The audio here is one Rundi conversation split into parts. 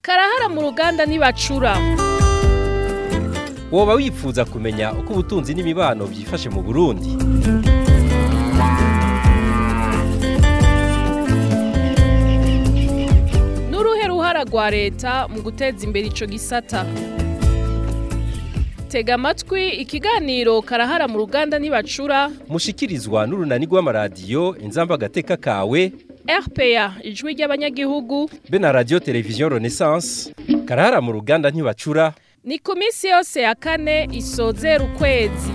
karahara mu ruganda ntibacura woba wifuza kumenya uko ubutunzi n'imibano byifashe mu burundi n'uruhe ruhara rwa leta mu guteza imbere ico gisata tega amatwi ikiganiro karahara mu ruganda ntibacura mushikirizwa n'urunani rw'amaradiyo inzamba agateka kawe rpa ijwi ry'abanyagihugu be na radiyo televiziyo renaissance karahara mu ruganda ntibacura ni ku minsi yose ya kane isozera ukwezi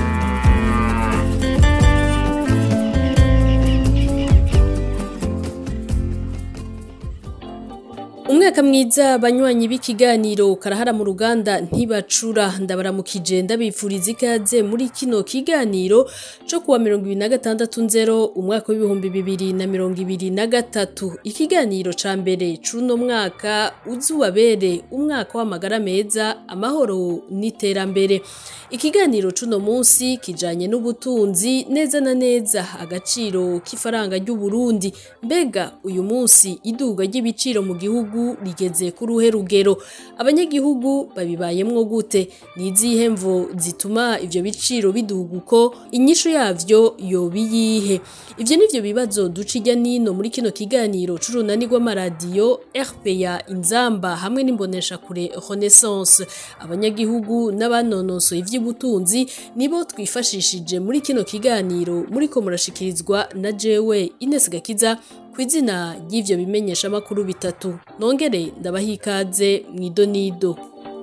umwaka mwiza banywanyi b'ikiganiro karahara mu ruganda ntibacura ndabaramukije ndabifuriza ikaze muri kino kiganiro cyo kuwa mirongo ibiri na gatandatu nzero umwaka w'ibihumbi bibiri na mirongo ibiri na gatatu ikiganiro ca mbere c'uno mwaka uzubabere umwaka w'amagara meza amahoro n'iterambere ikiganiro c'uno munsi kijanye n'ubutunzi neza na neza agaciro k'ifaranga ry'uburundi mbega uyu munsi iduga ry'ibiciro mu gihugu rigeze ku ruhe rugero abanyagihugu babibayemwo gute ni izihe mvo zituma ivyo biciro biduga uko inyishu yavyo yoba iyihe ivyo nivyo bibazo duca irya nino muri kino kiganiro c'urunani rw'amaradiyo rpa inzamba hamwe n'imboneshakure renaissance abanyagihugu n'abanonosoye ivy'ubutunzi nibo twifashishije muri kino kiganiro muriko murashikirizwa na jewe Ines Gakiza ku izina ry'ivyo bimenyesha makuru bitatu nongere ndabaha ikaze mw'idonido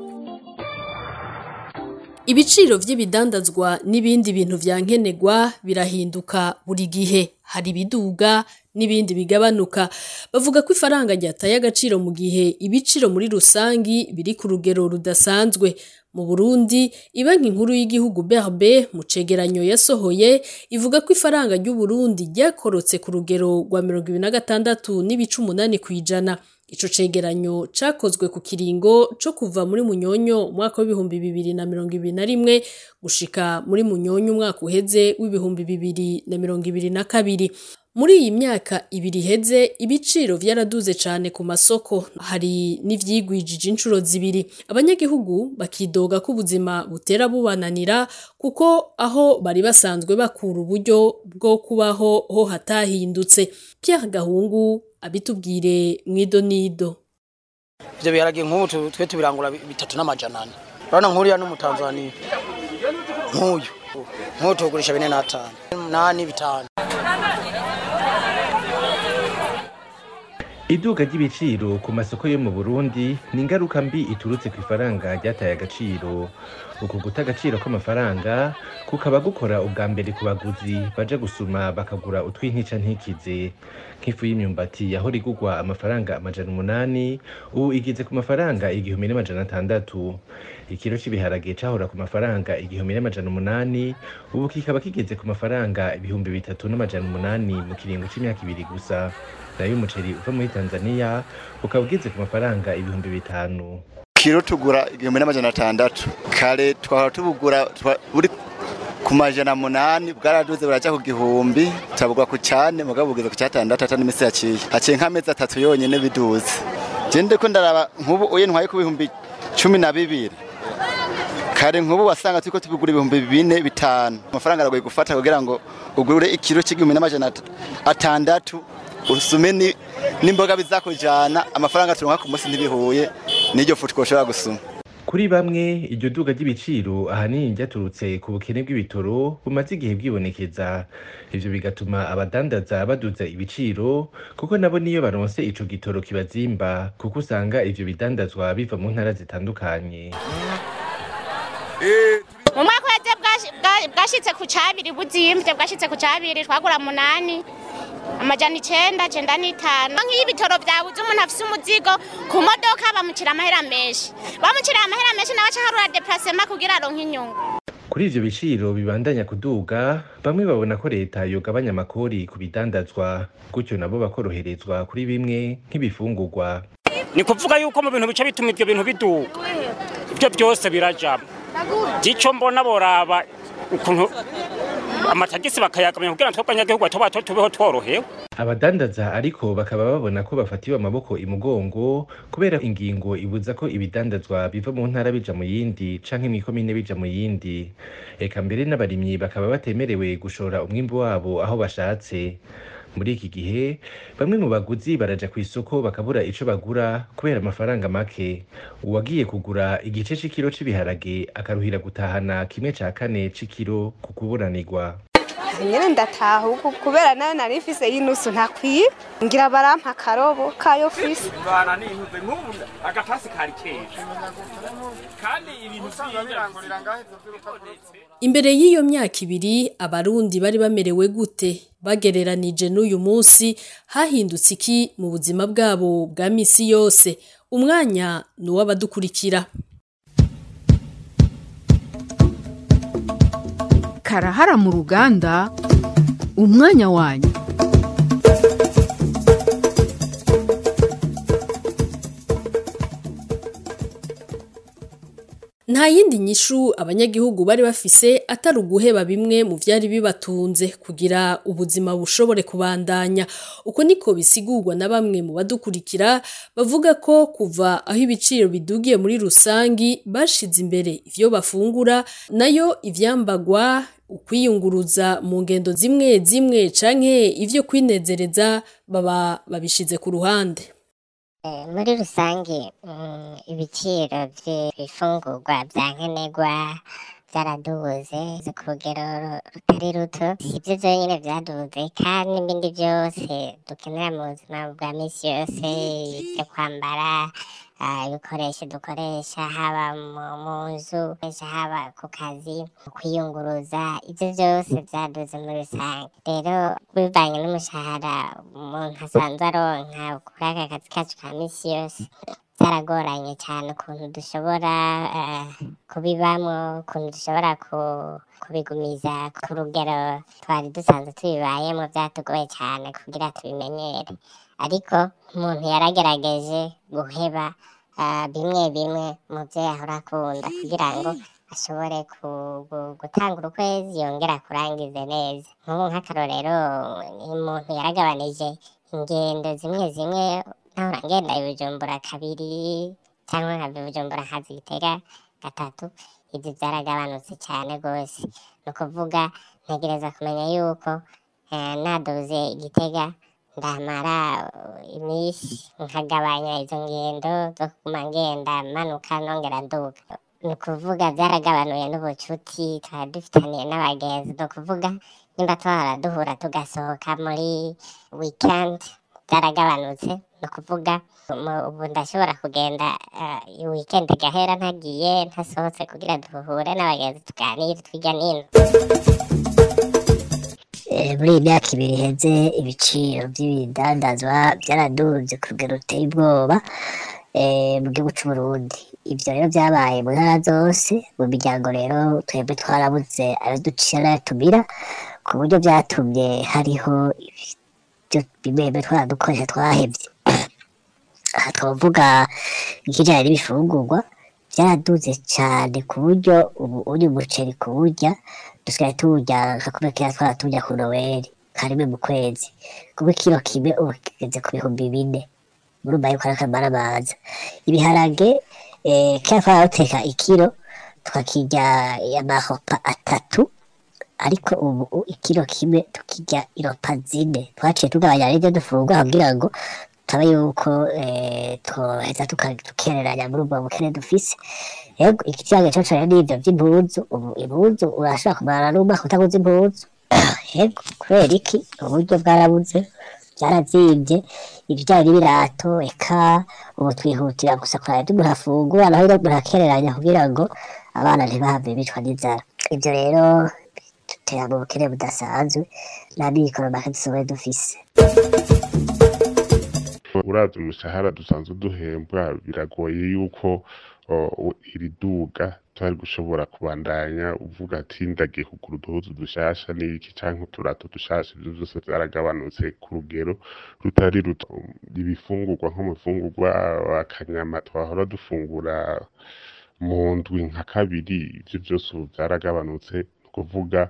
ibiciro vy'ibidandazwa n'ibindi bintu vyankenerwa birahinduka buri gihe hari ibiduga n'ibindi bigabanuka bavuga ko ifaranga ryataye agaciro mu gihe ibiciro muri rusangi biri ku rugero rudasanzwe mu Burundi ibanki nkuru y'igihugu BRB mu cegeranyo yasohoye ivuga ko ifaranga ry'u Burundi ryakorotse ku rugero rwa 26 n'ibice umunani kwijana ico cegeranyo cakozwe ku kiringo co kuva muri munyonyo umwaka w'ibihumbi bibiri na mirongo ibiri na rimwe gushika muri munyonyo umwaka uheze w'ibihumbi bibiri na mirongo ibiri na kabiri muri iyi myaka ibiri iheze ibiciro vyaraduze cane ku masoko hari n'ivyigwijije inshuro zibiri abanyagihugu bakidoga ko ubuzima butera bubananira kuko aho bari basanzwe bakura uburyo bwo kubaho ho hatahindutse Pierre Gahungu abitubwire mwidonido ivyo biharage nk'ubu twe tubirangura bitatu n'amajana ane urabona nk'uriya n'umutanzaniya nk'uyu nk'ubu tugurisha bine n'atanu nani bitanu iduka ry'ibiciro ku masoko yo mu burundi ni ingaruka mbi iturutse ku ifaranga ryataye agaciro uku guta agaciro k'amafaranga kukaba gukora ubwa mbere ku baguzi baja gusuma bakagura utw'intica ntikize nk'ifu y'imyumbati yahora igurwa amafaranga amajana umunani ubu igeze ku mafaranga igihumbi n'amajana atandatu ikiro c'ibiharage cahora ku mafaranga igihumbi n'amajana umunani ubu kikaba kigeze ku mafaranga ibihumbi bitatu n'amajana umunani mu kiringo c'imyaka ibiri gusa nayo umuceri uva muri tanzania ukaba ugeze ku mafaranga ibihumbi bitanu kiro tugura igihumbi n'amajana atandatu kare twahora tubugura buri ku majana munani bwaraduze buraja ku gihumbi turabugwa ku cane mugabo bugeze ku catandatu ata n'imisi yaciye haciye nk'amezi atatu yonyene biduze je ndiko ndaraba nk'ubu uye ntwaye ku bihumbi cumi na bibiri kare nk'ubu wasanga turiko tubigura ibihumbi bine bitanu amafaranga aragoye gufata kugira ngo ugure ikiro c'igihumbi n'amajana atandatu usume n'imboga bizakujana amafaranga turonka ku munsi ntibihuye n'iryo fu twoshobora gusuma kuri bamwe iryo duga ry'ibiciro ahanini ryaturutse ku bukene bw'ibitoro bumaze igihe bwibonekeza ivyo bigatuma abadandaza baduza ibiciro kuko nabo niyo baronse ico gitoro kibazimba kuko usanga ivyo bidandazwa biva mu ntara zitandukanye mu mwaka uheze bwashitse ku cabiri buzimvye bwashitse ku cabiri twagura munani amajana icenda cenda n'itanu nk'iyo ibitoro vyabuze umuntu afise umuzigo ku modoka bamucira amahera menshi bamucira amahera menshi nawe aca harura deplacement kugira aronke inyungu kuri ivyo biciro bibandanya kuduga bamwe babona ko leta yogabanya amakori ku bidandazwa gutyo nabo bakoroherezwa kuri bimwe nk'ibifungurwa ni kuvuga yuko mu bintu bice bituma ivyo bintu biduga ivyo byose birajamo ico mbona boraba ukuntu amatagisi bakayagamya kugira ngo twebwe abanyagihugu bato bato tubeho tworohewe abadandaza ariko bakaba babona ko bafatiwe amaboko imugongo kubera ingingo ibuza ko ibidandazwa biva mu ntara bija mu yindi canke mw'ikomine bija mu yindi eka mbere n'abarimyi bakaba batemerewe gushora umwimbu wabo aho bashatse muri iki gihe bamwe mu baguzi baraja ku isoko bakabura ico bagura kubera amafaranga make uwagiye kugura igice c'ikiro c'ibiharage akaruhira gutahana kimwe ca kane c'ikiro ku kuburanirwa nyine ndataha uku kubera nayo nari mfise y'inusu ntakwiye ngira barampa akarobo kayo fise bana nihuze nk'ubu agatasi kari keza kandi ibintu Imbere y'iyo myaka ibiri abarundi bari bamerewe gute bagereranije n'uyu munsi hahindutse iki mu buzima bwabo bwa misi yose umwanya ni uw'abadukurikira karahara mu ruganda umwanya wanyu nta yindi nyishu abanyagihugu bari bafise atari uguheba bimwe mu vyari bibatunze kugira ubuzima bushobore kubandanya uko niko bisigurwa na bamwe mu badukurikira bavuga ko kuva aho ibiciro bidugiye muri rusangi bashize imbere ivyo bafungura nayo ivyambagwa ukwiyunguruza mu ngendo zimwe zimwe canke ivyo kwinezereza baba babishize ku ruhande muri rusange ibiciro by'ibifungurwa bya nkenerwa byaradubuze ku rugero rutari ruto si ibyo byonyine byadubuze kandi n'ibindi byose dukenera mu buzima bwa minsi yose ibyo kwambara ibikoresho dukoresha haba mu nzu haba ku kazi kwiyunguruza ibyo byose byaduze muri rusange rero bivanye n'umushahara umuntu asanzwe aronka kuri aka kazi kacu ka minsi yose byaragoranye cyane ukuntu dushobora kubibamo ukuntu dushobora kubigumiza ku rugero twari dusanzwe tubibayemo byatugoye cyane kugira tubimenyere ariko umuntu yaragerageje guheba bimwe bimwe mu byo yahora akunda kugira ngo ashobore gutanga ukwezi yongera kurangize neza nk'ubu nk'akarorero umuntu yaragabanije ingendo zimwe zimwe nahora ngenda ibijumbura kabiri cyangwa nkava ibijumbura nkaza igitega gatatu ibyo byaragabanutse cyane rwose ni ukuvuga ntegereza kumenya yuko naduze igitega ndamara iminsi nkagabanya izo ngendo zo kuguma ngenda manuka nongera nduga ni ukuvuga byaragabanuye n'ubucuti twari dufitaniye n'abagenzi ni ukuvuga nimba twahora duhura tugasohoka muri wikendi byaragabanutse ni ukuvuga ubu ndashobora kugenda wikendi igahera ntagiye ntasohotse kugira duhure n'abagenzi tuganire twirya n'ino muri iyi myaka ibiri iheze ibiciro by'ibidandazwa byaraduze ku rugero ruteye ubwoba mu gihugu cy'uburundi ibyo rero byabaye mu ntara zose mu miryango rero twebwe twarabuze ayo ducira n'ayo tumira ku buryo byatumye hariho ibyo bimwe bimwe twaradukoresha twahebye aha twavuga ikijyanye n'ibifungurwa byaraduze cyane ku buryo ubu uri umuceri kuwurya dusigaye tuwurya nka kumwe kera twara turya ku noweli karimwe mu kwezi kuko ikiro kimwe ubu kigeze ku bihumbi bine murumva yuko ari akamara amaza ibiharage kera twara duteka ikiro tukakirya amahopa atatu ariko ubu ikiro kimwe tukirya iropa zine twaciye tugabanya n'ibyo dufungura kugira ngo turabe yuko twoheza tukereranya muri ubwo bukene dufise yego ikibazo cyo cyane n'ibyo by'impuzu ubu impuzu urashobora kumara n'umwaka utaguze impuzu yego kubera iki uburyo bwarabuze byarazibye ibijyanye n'ibirato eka ubu twihutira gusa kuraba ibyo umuntu afungura naho rero umuntu akereranya kugira ngo abana ntibahave bicwa n'inzara ibyo rero dutera mu bukene budasanzwe nta mikoro make dusohoye dufise uravye umushahara dusanzwe duhembwa biragoye yuko iri duga twari gushobora kubandanya uvuga ati ndagiye kugura uduhuzu dushasha n'iki canke uturato dushasha ivyo vyose vyaragabanutse ku rugero rutari ruto ibifungurwa nk'umufungurwa akanyama twahora dufungura mu ndwi nka kabiri ivyo vyose ubu vyaragabanutse ni ukuvuga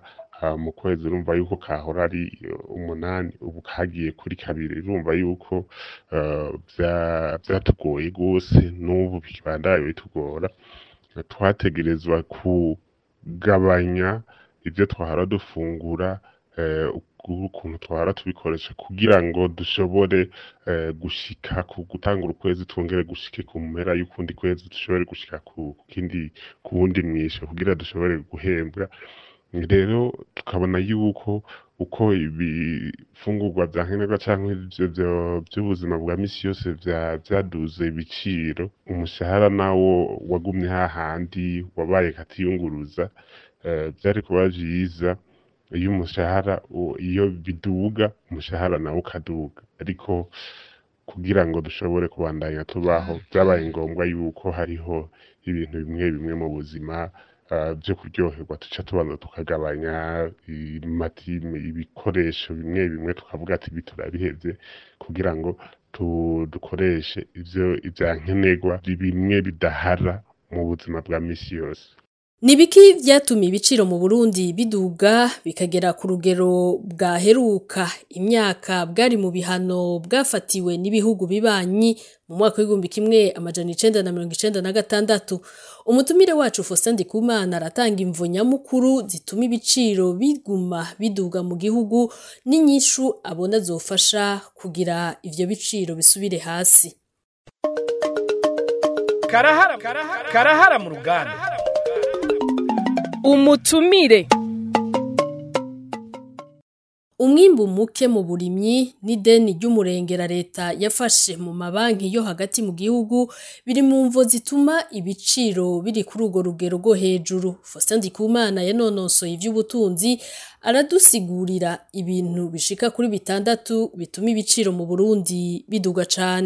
ah, mu kwezi urumva yuko kahora ari eh, umunani ubu kagiye kuri kabiri urumva yuko eh, vya- vyatugoye gose n'ubu bikibandanya bitugora twategerezwa kugabanya ivyo twahora dufungura eh, uku- ukuntu twahora tubikoresha kugira ngo dushobore eh, gushika ku gutangura ukwezi twongere gushike ku mpera y'ukundi kwezi dushobore gushika ku ku kindi ku wundi mwisho kugira dushobore guhembwa rero tukabona yuko uko ibifungurwa vya nkenerwa canke ivyo vyo- vy'ubuzima bwa misi yose vya- vyaduze ibiciro umushahara nawo wagumye hahandi wabaye katiyunguruza eh, vyari kuba vyiza iyo umushahara u- iyo biduga umushahara nawo ukaduga ariko kugira ngo dushobore kubandanya tubaho vyabaye ngombwa yuko hariho ibintu bimwe bimwe mu buzima ah, vyo kuryoherwa tuca tubanza tukagabanya imatime ibikoresho bimwe bimwe tukavuga ati ibi turabihevye kugira ngo tu- dukoreshe ivyo ivya nkenerwa bimwe bidahara mu buzima bwa misi yose Nibiki vyatumye ibiciro mu Burundi biduga bikagera ku rugero bwaheruka imyaka bwari mu bihano bwafatiwe n'ibihugu bibanyi mu mwaka w'igihumbi kimwe amajana icenda na mirongo icenda na gatandatu umutumire wacu Faustin Ndikumana aratanga imvo nyamukuru zituma ibiciro biguma biduga mu gihugu n'inyishu abona zofasha kugira ivyo biciro bisubire hasi karahara karahara mu ruganda umutumire Umwimbu muke mu burimyi n'ideni ry'umurengera leta yafashe mu mabanki yo hagati mu gihugu biri mu mvo zituma ibiciro biri kuri urwo rugero rwo hejuru. Faustin Ndikumana yanonosoye ivy'ubutunzi aradusigurira ibintu bishika kuri bitandatu bituma ibiciro mu Burundi biduga cane.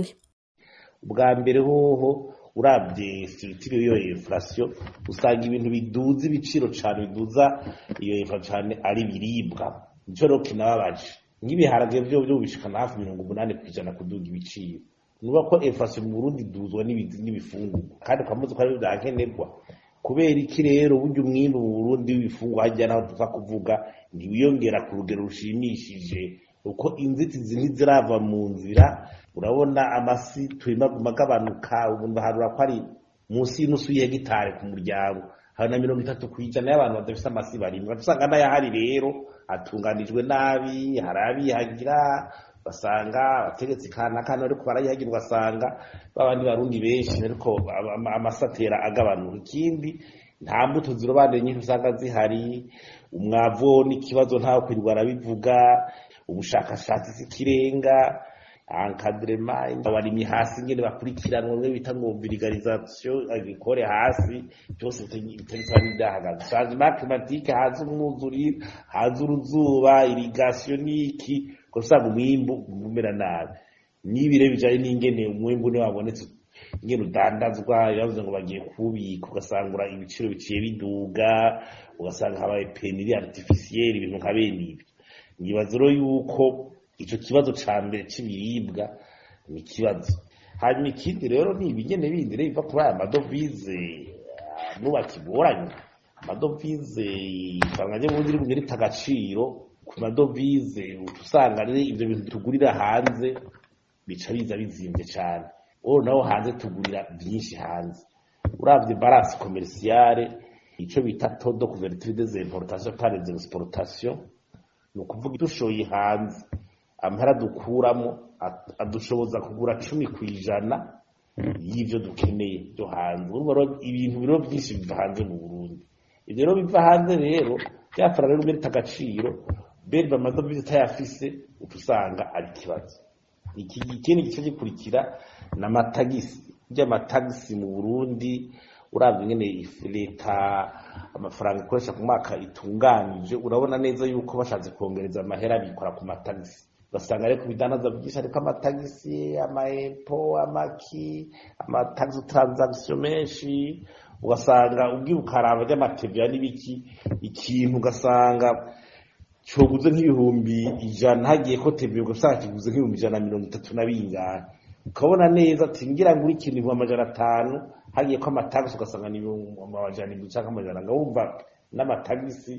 bwa mbere hoho urabye structure iyo inflation usanga ibintu biduza ibiciro cyane biduza iyo inflation cyane ari biribwa nico rero kinababaje nk'ibiharage byo byo bishikana hafi mirongo umunani ku ijana kuduga ibiciro nuba ko inflation mu Burundi iduzwa n'ibizi n'ibifungurwa kandi ukamuzi ko ari bya nkenerwa kubera iki rero burya umwimbu mu Burundi w'ibifungwa hajya naho tuva kuvuga ntiwiyongera ku rugero rushimishije uko inzitizi ntizirava mu nzira urabona amasi turimo agabanuka ubu ndaharura ko ari munsi y'inusu y'hegitari ku muryango hari na mirongo itatu ku ijana y'abantu badafite amasi barimo usanga n'ayahari rero atunganijwe nabi hari abihagira basanga abategetsi kana kana ariko barayihagira ugasanga babandi barundi benshi ariko ama- amasi atera agabanuka ikindi nta mbuto zirobanuye nyinshi usanga zihari umwavu n'ikibazo ntawe kwirirwa arabivuga ubushakashatsi sikirenga encadrement abarimyi hasi ngene bakurikiranwa bimwe bita ngo vulgarisation agricole hasi byose bitariko bidahagaze changement climatique haza umwuzurire haza uruzuba irrigation niki usanga umwimbu umera nabi n'ibire bijanye n'ingene umwimbu ni wabonetse ingene udandazwa yavuze ngo bagiye kubika ugasanga ibiciro biciye biduga ugasanga habaye peniri artificielle ibintu nka bene ibyo nibaza rero yuko ico kibazo ca mbere c'ibiribwa ni ikibazo hanyuma ikindi rero ni ibigene bindi rero biva kuri aya madovize ah, nuba kigoranye amadovize ifaranga ry'uburundi rimwe rita agaciro ku madovize uca usanga rero ivyo bintu tugurira hanze bica biza bizimvye cane ubu naho hanze tugurira vyinshi hanze uravye balance commerciale ico bita taux de couverture des importations par les exportations ni ukuvuga dushoye hanze amahera dukuramo at- adushoboza kugura cumi ku ijana y'ivyo dukeneye byo hanze urumva rero ibintu biro byinshi biva hanze mu burundi ivyo rero biva hanze rero byafara rero merita agaciro beri bamadovize utayafise uca usanga ari ikibazo iki ikindi gice gikurikira ni amatagisi burya amatagisi mu burundi urabye ingene ifu- leta amafaranga ikoresha ku mwaka itunganije urabona neza yuko bashatse kongereza amahera bikora ku matagisi ugasanga ariko ibidandaza byinshi ariko amatagisi amaepo amaki amatagisi transaction menshi ugasanga ubwiye ukaraba ry'amateviya n'ibiki ikintu ugasanga coguze nk'ibihumbi ijana hagiye ko teviya ugasanga kiguze nk'ibihumbi ijana na mirongo itatu na bingahe ukabona neza ati ngira ngo uri ikintu ibihumbi amajana atanu hagiye ko amatagisi ugasanga ni ibihumbi amajana indwi canke amajana nga wumva n'amatagisi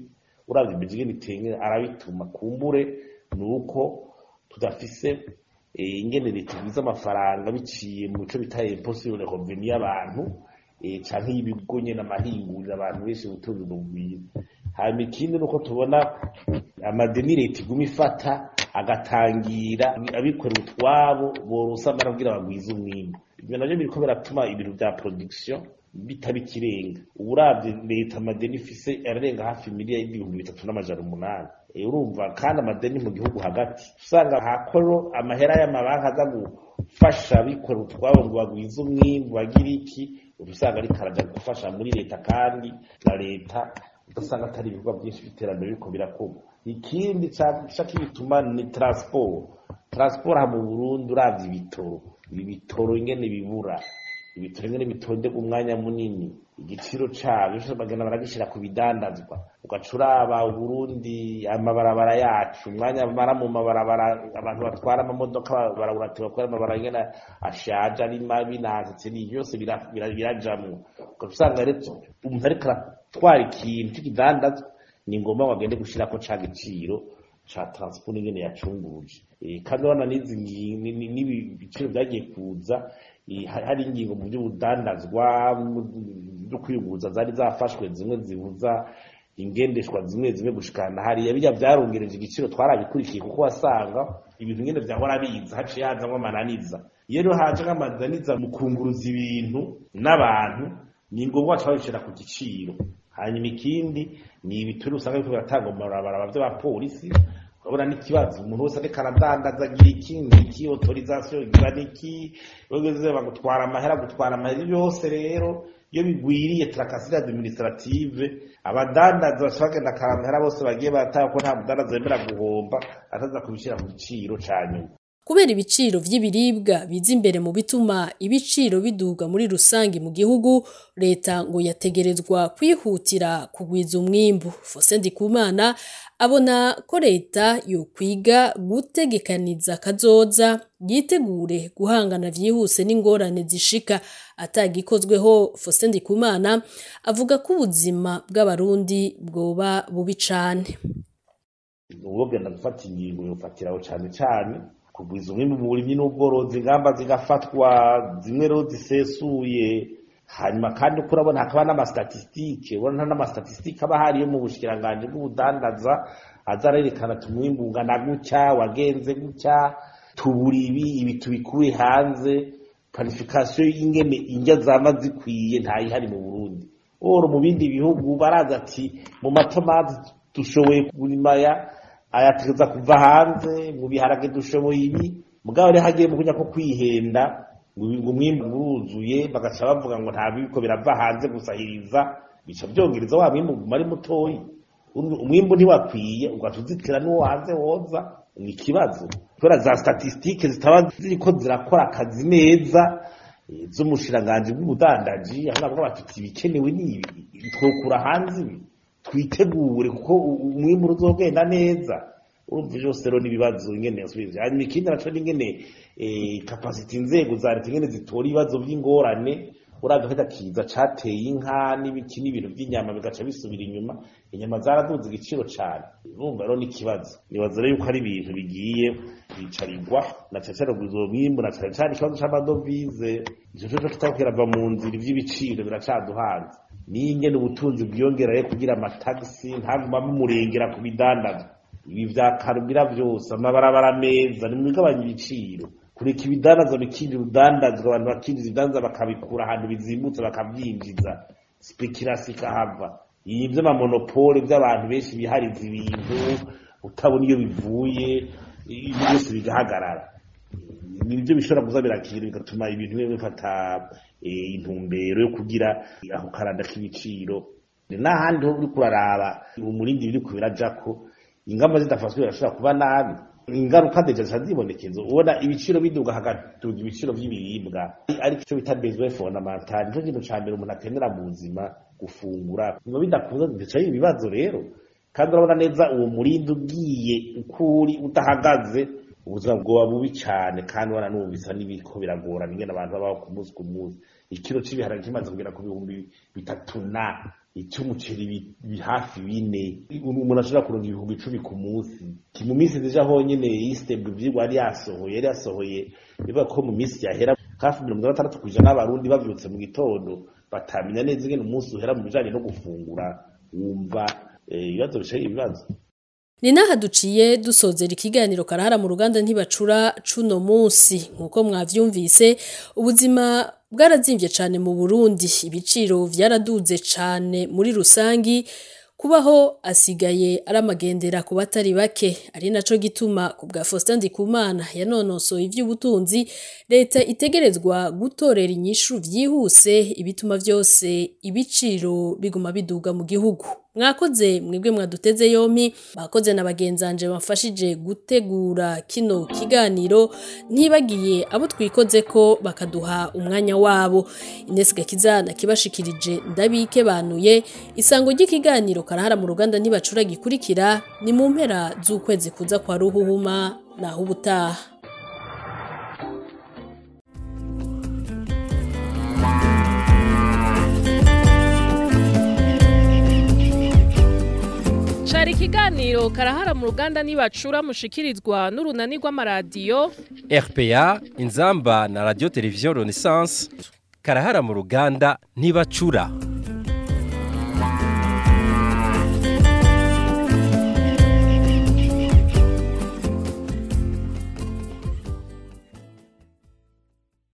uravye imiji ingene itenge arabituma kumbure ni uko tudafise eh, ingene leta igwiza amafaranga biciye mu bice bita impossible revenu y'abantu eh, canke y'ibigo nyene amahinguriro abantu benshi ubutunzi bugwiye hanyuma ikindi nuko tubona amadeni leta iguma ifata agatangira abikorera utwabo boronsa amara kugira bagwize umwimbu ivyo navyo biriko biratuma ibintu vya production bitaba ikirenga uburavye leta amadeni ifise ararenga hafi miliyari y'ibihumbi bitatu n'amajana umunani Eh, urumva kandi amadeni mu gihugu hagati usanga hakoro amahera y'amabanki aza gufasha abikorera utwabo ngo bagwize umwimbu bagire iki usanga ariko araja gufasha muri leta kandi na leta ugasanga atari ibikorwa byinshi by'iterambere biriko birakorwa ikindi ca kibituma ni transport transport aha mu burundi uravye ibitoro ibi bitoro ingene bibura ibitoro ingene bitondeka umwanya munini igiciro cavyo bagenda baragishira ku bidandazwa ugaca uraba uburundi amabarabara yacu umwanya bamara mu mabarabara abantu batwara amamodoka barawuratira kubera amabarabara ingene ashaje ari mabi nahasitse ni byose bira- bira- birajamwo ugaca usanga rero umuntu ariko aratwara ikintu c'ikidandazwa ni ngombwa ngo agende gushirako ca giciro ca transport ingene yacunguruje Eh, kandi urabona n'izi ngi- ni- ni- n'ibi biciro vyagiye kuza eh, hari hari ingingo mu vy'ubudandazwa mu- zo kwiyunguruza zari zafashwe zimwe zibuza ingendeshwa zimwe zimwe gushikana hariya bijya vyarongereje igiciro twarabikurikiye kuko wasanga ibintu ngene vyahora biza haciye hazamwo amananiza iyo rero haje nk'amananiza mu kunguruza ibintu n'abantu ni ngombwa baca babishira ku giciro hanyuma ikindi ni ibituri usanga biriko biratanga mu mabarabara vy'abapolisi urabona n'ikibazo umuntu wese ariko aradandaza agira iki niki autorisation igira niki bageze bagutwara amahera gutwara amahera byose rero iyo bigwiriye trakasire administrative abadandaza baca bagenda akara amahera bose bagiye batanga ko nta mudandaza yemera guhomba ataza kubishira ku giciro ca nyuma Kubera ibiciro vy'ibiribwa biza imbere mu bituma ibiciro biduga muri rusangi mu gihugu, leta ngo yategerezwa kwihutira kugwiza umwimbu. Faustin Ndikumana abona ko leta yokwiga gutegekaniza kazoza yitegure guhangana vyihuse n'ingorane zishika atagikozweho Faustin Ndikumana avuga ko ubuzima bw'abarundi bwoba bubi cane. ubogenda gufata ingingo yofatiraho cane cane kugwiza umwimbu mu burimyi n'ubworozi ingamba zigafatwa zimwe rero zisesuye hanyuma kandi uko urabona hakaba n'amastatistike ubona n'amastatistike aba hariyo mu bushikiranganji bw'ubudandaza aza arerekana ati umwimbu ungana gutya wagenze gutya tubura ibi ibi tubikuye hanze planification y'ingene indya zama zikwiye ntayihari mu burundi oro mu bindi bihugu baraza ati mu matomati dushoboye kurima aya ayategeza kuva hanze mu biharage dushoboye ibi mugabo rero hagiye mu kujya ko kwihenda ngo ngo umwimbu uruzuye bagaca bavuga ngo nta biko birava hanze gusahiriza bica byongereza wa mwimbu uguma ari mutoyi Uru- umwimbu ntiwakwiye ugaca uzitira n'uwo hanze woza ni ikibazo kubera za statistike zitaba ziriko zirakora akazi neza eh, z'umushiranganji bw'ubudandaji aho navuga bati ibikenewe ni ibi twokura hanze ibi twitegure kuko u- umwimbu uzogenda neza urumva byose rero n'ibibazo ingene yasubije hanyuma ikindi naco ni ingene eh, capacity inzego za leta ingene zitora ibibazo vy'ingorane uraga kajya kiza cateye inka n'ibiki n'ibintu by'inyama bigaca bisubira inyuma inyama zaraduze igiciro cane urumva rero n'ikibazo nibaza rero yuko ari ibintu bigiye kwicarirwa na cane cane kugwiza uwo mwimbu na cane cane ikibazo c'amadovize ico coco kitariko kirava mu nzira ivy'ibiciro biracaduhanze niyo ingene ubutunzi bwiyongeraye kugira amatagisi ntaguma bimurengera ku bidandazwa ibi vya karubira vyose amabarabara meza nimugabanya ibiciro kureka ibidandazwa bikinjira udandazwa abantu bakinjiza ibidandaza bakabikura ahantu bizimbutse bakavyinjiza speculation ikahava ibi vy'amamonopole vy'abantu benshi bihariza ibintu utabona iyo bivuye ibi byose bigahagarara nibyo bishobora kuza birakira bigatuma ibintu bimwe bifata eh, intumbero yo kugira ako karanda k'ibiciro n'ahandi ho uriko uraraba umurindi biriko birajako ingamba zidafashwe birashobora kuba nabi ingaruka deja zica zibonekeza ubona ibiciro biduga hagaduga ibiciro vy'ibiribwa ari cyo bita besoin fondamental nico kintu ca mbere umuntu akenera mu buzima gufungura ngo bidakunze bica ibibazo rero kandi urabona neza uwo murindi ugiye ukuri udahagaze ubuzima bwoba bubi cyane kandi wananumvisa n'ibiko biragorana ingene abantu babaho ku munsi ku munsi ikiro c'ibiharage kimaze kugera ku bihumbi bitatu na icy'umuceri bi- bi hafi bine umuntu ashobora kuronka ibihumbi icumi ku munsi Ki- mu minsi zija honyene yisitebwe ivyigwa yari yasohoye yari yasohoye bivuga ko mu minsi yahera hafi mirongo itandatu kw'ijana n'abarundi bavyutse mu gitondo batamenya neza ingene umunsi uhera mu bijanye no gufungura wumva eh, ibibazo bicaye ibibazo Ni naha duciye dusozera ikiganiro karahara mu ruganda ntibacura cuno munsi nkuko mwavyumvise ubuzima bwarazimvye cane mu Burundi ibiciro vyaraduze cane muri rusangi kubaho asigaye ari amagendera ku batari bake ari naco gituma ku bwa Faustin Ndikumana yanonosoye ivy'ubutunzi leta itegerezwa gutorera inyishu vyihuse ibituma vyose ibiciro biguma biduga mu gihugu mwakoze mwebwe mwaduteze yompi bakoze na bagenzanje bafashije gutegura kino kiganiro ntibagiye abo twikoze ko bakaduha umwanya wabo Ines Gakizana kibashikirije ndabike banuye isango ry'ikiganiro karahara mu ruganda ntibacura gikurikira ni mu mpera z'ukwezi kuza kwa ruhuhuma naho ubutaha Cari ikiganiro karahara mu ruganda nibacura mushikirizwa n'urunani rw'amaradiyo RPA inzamba na radio television Renaissance karahara mu ruganda ntibacura